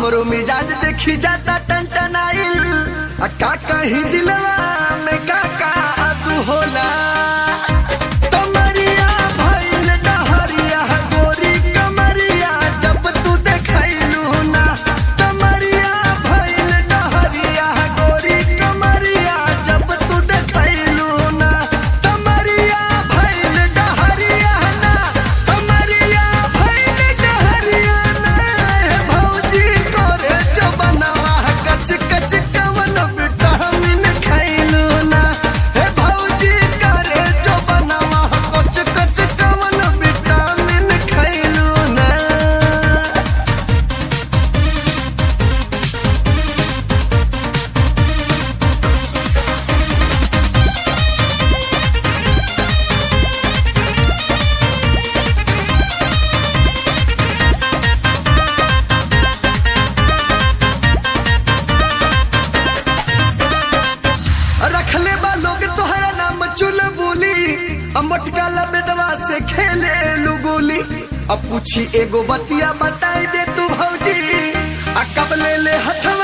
हमरो मिजाज देखी जाता टनटनाइल आ का कहीं दिलवा में का का तू होला कमरिया भइल डहरिया गोरी कमरिया जब तू देखैलू ना कमरिया भइल डहरिया गोरी कमरिया जब तू देखैलू ना कमरिया भइल डहरिया ना कमरिया भइल डहरिया ना हे भौजी करे जो बनवा कच कच कवन विटामिन खैलू ना हे भौजी करे जो बनवा कच कच कवन विटामिन खैलू ना रखले बा लोग तोहरा नाम चुल बोली मटका लबेदवा से खेले लुगोली अब पूछी एगो बतिया बताई दे तू भौजी आ कब ले ले हथा